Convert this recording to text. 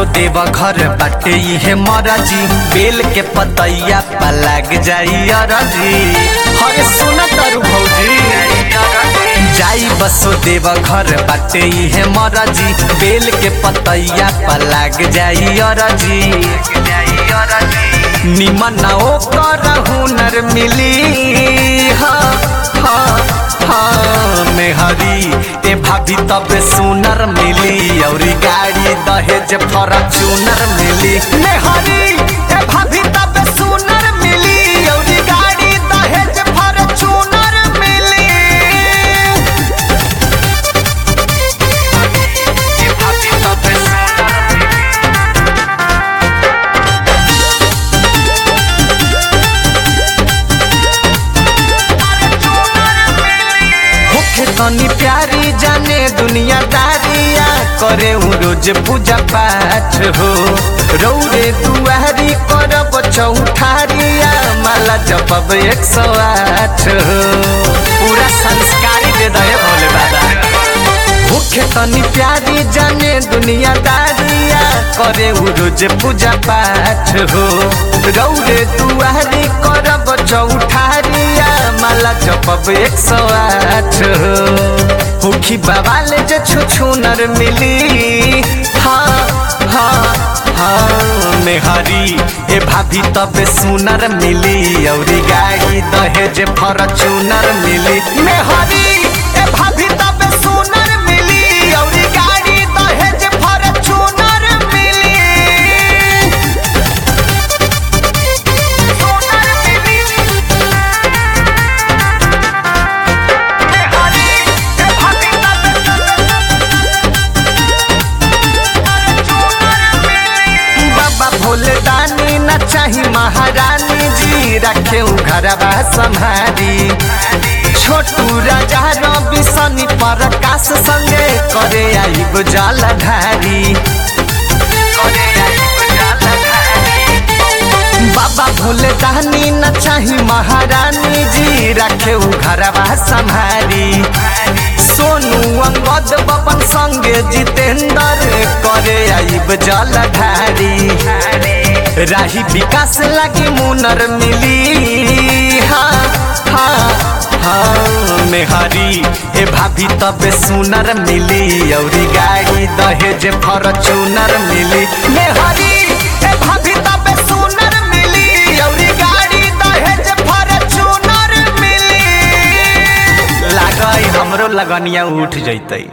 देव घर बाटे इहे मरजी बेल के पतैया पलाग जाई अरजी हरे सुन तरु भौजी जाई बसो देव घर बाटे इहे मरजी बेल के पतैया पलाग जाई अरजी निमन ओकर हुनर मिली हाँ हाँ हाँ मेहरी ए भाभी तब सुनर मिली और गाड़ी दहेज फॉर्चूनर मिली मेहरी ए भाभी तब सुनर मिली और गाड़ी दहेज फॉर्चूनर मिली ए भाभी तब सुनर मिली होखे तनी प्यारी जाने दुनियादारिया करे हूँ रोज पूजा पाठ हो रौरे दुआरी करब चौठारिया माला जपब एक सौ आठ हो पूरा संस्कारी दे दे भोले बाबा भूखे तनी प्यारी जाने दुनियादारिया करे हूँ रोज पूजा पाठ हो रौरे दुआरी करब चौठारिया माला जपब एक सौ आठ हो हुखी बाबाले जे छुछुनर मिली हाँ हाँ हाँ मेहरी ए भाभी तब सुनर मिली औरी गाड़ी दहेज फॉर्चूनर मिली मेहरी ए भाभी तब सुनर मिली औरी गाड़ी दहेज फॉर्चूनर मिली सुनर मिली मेहरी ए भाभी तब बाबा भोले दानी न चाही महारानी जी रखे घरवा संहारी छोटू राजा रवि सनी प्रकाश संगे करे आइब जलधारी करे आइब जलधारी बाबा भोले दानी न चाही महारानी जी रखे घरवा संहारी सोनू अंगद बपन संगे जितेंद्र करे आइब जलधारी राही विकास लगी मुनर मिली हाँ हाँ हाँ मेहरी ए भाभी तब सुनर मिली औरी गाड़ी दहेज फॉर्चूनर मिली मेहरी ए भाभी तब सुनर मिली औरी गाड़ी दहेज फॉर्चूनर मिली लागई हमरो लगनिया उठ जैतई